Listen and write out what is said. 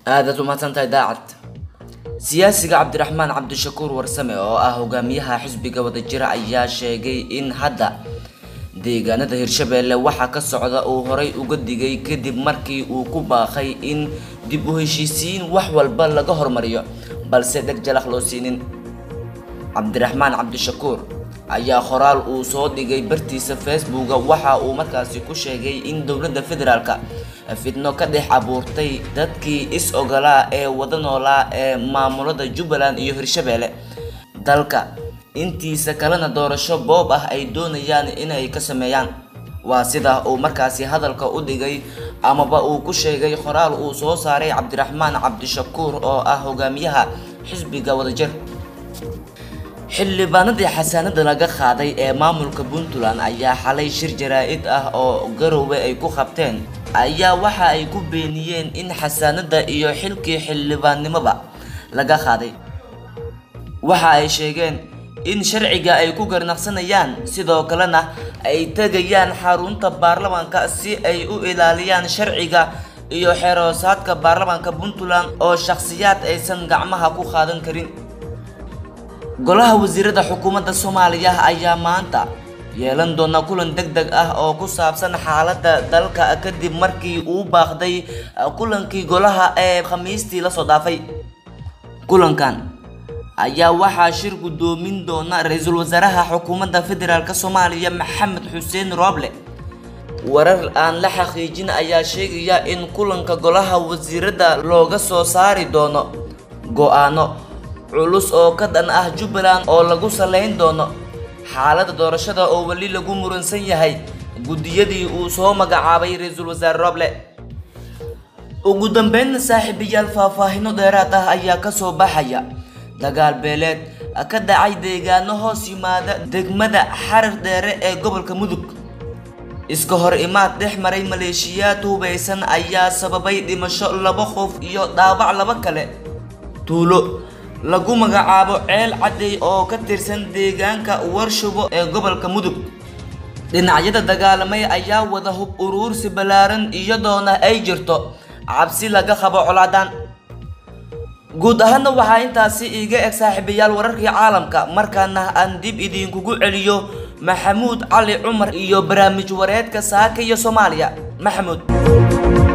aadaad umahadsantahay daacad siyaasiga cabdiraxmaan cabdishakuur warsame oo ah hogaamiyaha xisbiga wadajira ayaa sheegay in hadda deegaanada hirshabeelle waxaa ka socda uu horay uga digay kadib markii uu ku baaqay in dib u heshiisiin wax walba laga hormariyo balse dheg jalaq loo siinin cabdiraxmaan cabdishakuur ayaa qoraal uu soo dhigay bartiisa facebooka waxa uu markaasi ku sheegay in dowladda federaalka fidno ka dhex abuurtay dadkii is-ogolaa ee wada noolaa ee maamulada jubbaland iyo hirshabeelle dalka intiisa kalena doorasho boob ah ay doonayaan inay ka sameeyaan waa sida uu markaasi hadalka u dhigay amaba uu ku sheegay qoraal uu soo saaray cabdiraxmaan cabdishakuur oo ah hogaamiyaha xisbiga wadajir xildhibaanadii xasaanada laga qaaday ee maamulka puntland ayaa xalay shir jaraa-id ah oo garowe ay ku qabteen ayaa waxa ay ku beeniyeen in xasaanada iyo xilkii xildhibaannimoba laga qaaday waxa ay sheegeen in sharciga ay ku garnaqsanayaan sidoo kalena ay tegayaan xarunta baarlamaanka si ay u ilaaliyaan sharciga iyo xeroosaadka baarlamaanka puntland oo shakhsiyaad aysan gacmaha ku qaadan karin golaha wasiirada xukuumadda soomaaliya ayaa maanta yeelan doona kulan deg deg ah oo ku saabsan xaaladda dalka kadib markii uu baaqday kulankii golaha ee khamiistii lasoo dhaafay kulankan ayaa waxaa shir guddoomin doona ra-iisul wasaaraha xukuumadda federaalk soomaaliya maxamed xuseen rooble warar aan la xaqiijin ayaa sheegaya in kulanka golaha wasiirada looga soo saari doono go-aano culus oo ka dhan ah jubbaland oo lagu salayn doono xaaladda doorashada oo weli lagu muransan yahay guddiyadii uu soo magacaabay ra-iisul wasaare roble ugu dambeynna saaxiibayaal faahfaahino dheeraad ah ayaa kasoo baxaya dagaal beeleed ka dhacay deegaano hoos yimaada degmada xarar dheere ee gobolka mudug iska hor imaad dhex maray maleeshiyaad hubaysan ayaa sababay dhimasho laba qof iyo dhaawac laba kale tuulo lagu magacaabo ceel cadey oo ka tirsan deegaanka warshubo ee gobolka mudug dhinacyada dagaalamay ayaa wada hub uruursi ballaaran iyadoona ay jirto cabsi laga qabo colaadan guud ahaanna waxaa intaasi iiga eg saaxiibayaal wararkii caalamka markaana aan dib idinkugu celiyo maxamuud cali cumar iyo barnaamij wareedka saaka iyo soomaaliya maxamuud